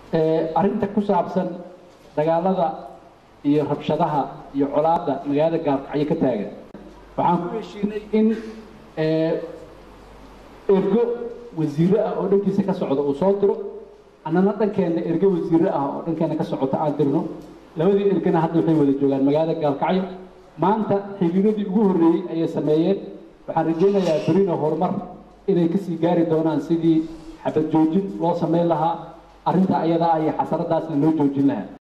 arrinta ku saabsan dagaalada iyo rabshadaha iyo colaada magaalada gaalkacyo ka taagan waxaan ku heshiinay in ergo wasiire ah oo dhankiisa ka socda uu soo diro annana dhankeenna ergo wasiire ah oo dhankeenna ka socota aan dirno labadii ergana hadda waxay wada joogaan magaalada gaalkacyo maanta xiriiradii ugu horreeyey ayay sameeyeen waxaan rajaynayaa berina horumar inay kasii gaari doonaan sidii xabad joojin loo samayn lahaa arrinta ayadaa iyo xasaradaasna loo joojin lahaa